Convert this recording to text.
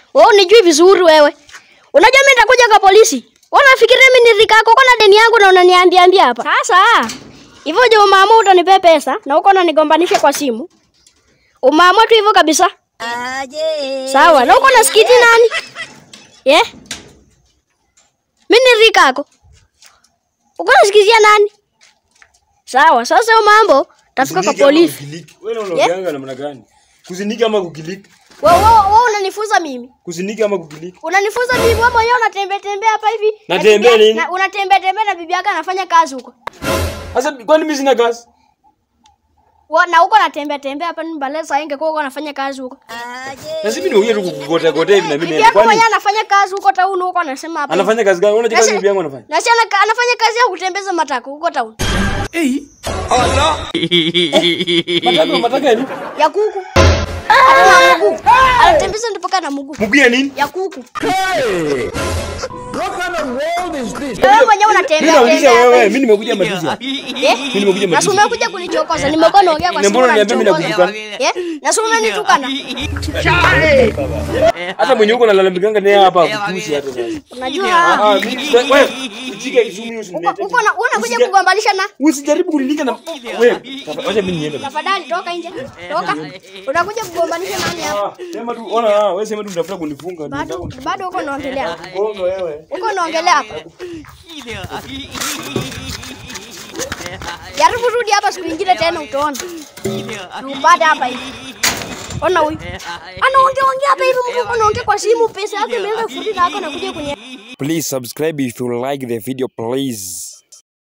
Wewe unijui vizuri wewe. Unajua mimi nitakuja kwa polisi. Wewe unafikiria mimi ni rika yako uko na deni yangu na unaniambia ambia hapa. Sasa hivyo je umeamua utanipea pesa na uko unanigombanisha kwa simu. Umeamua tu hivyo kabisa. Sawa, na uko na skiti nani? Yeah? Mimi ni rika yako. Uko nasikizia nani? Sawa, sasa hiyo mambo tafika kwa Kuziniki ama polisi. kukiliki? Wewe unaongeanga namna gani? Kuziniki ama kukiliki? Wewe wewe unanifunza mimi. Kuziniki ama kukiliki? Unanifunza mimi wewe mwenyewe unatembea tembea hapa hivi. na Natembea bibi- nini? na- Unatembea tembea na bibi yako anafanya kazi huko. Sasa kwani mimi sina kazi? Wa- Na huko natembea tembea hapa ni baleza ingekuwa huko anafanya kazi huko. Na sisi nimekuja tu kukugotea gotea hivi na mimi Bibi naenda. yako Kwani mwenyewe anafanya kazi huko town huko anasema hapa. anafanya kazi gani? Unajua kazi Nasi- bibi yangu anafanya? Na si anaka- anafanya kazi ya kutembeza matako huko town. Mataka mataka ya nini? Ya kuku. Ana mguu. Anatembeza ndipo kana mguu. Mguu ya nini? Ya kuku. Wewe mwenyewe Mimi unatembea nauliza tembea. hapa wewe, hivi. mimi nimekuja madizi. Eh? Mimi nimekuja Na si madizi. umekuja kunichokoza. Nimekuwa naongea kwa Na simu mbona uniambia mimi unanichokoza. nakutukana? Eh? Na si umenitukana. Hata mwenye huko nalalamikanga naye hapa kukusi hata sasa. Unajua Ah, mimi wewe, ujike izumi usinilete. uko na unakuja Usija- kugombalisha na Usijaribu kunilika na wewe. Wacha mimi niende. tafadhali toka nje. Toka. Unakuja kugombanisha nani hapa? Ah, sema tu ona ah, wewe sema tu unatafuta kunifunga. Bado bado uko unaongelea. Bongo wewe. Uko unaongelea hapa. Jaribu rudi hapa siku nyingine tena utaona. Upate hapa hivi. Ona huyu. Anaongea ongea hapa hivi mtu anaongea kwa simu pesa yake imeanza kurudi na hako anakuja kwenye Please subscribe if you like the video please.